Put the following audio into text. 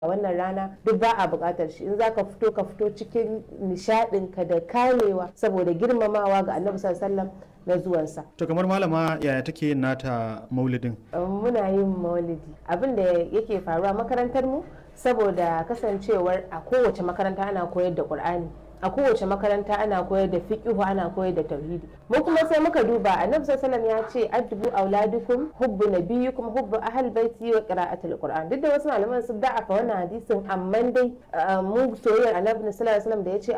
a wannan rana duk ba a buƙatar shi in zaka fito ka fito cikin nishaɗinka da kamewa saboda girmamawa ga annabi sallallahu na zuwansa. To kamar malama yaya take yin nata maulidin? Muna yin maulidi. Abin da yake faruwa makarantar mu saboda kasancewar a kowace makaranta ana koyar da Qur'ani. a kowace makaranta ana koyar da fiqihu ana koyar da tauhidi mu kuma sai muka duba annabi sallallahu ya ce addubu auladukum hubbu nabiyyikum hubbu ahl baiti wa qira'atul qur'an duk da wasu malaman sun da'afa wannan hadisin amma dai mu soyayyar annabi sallallahu alaihi wasallam da yace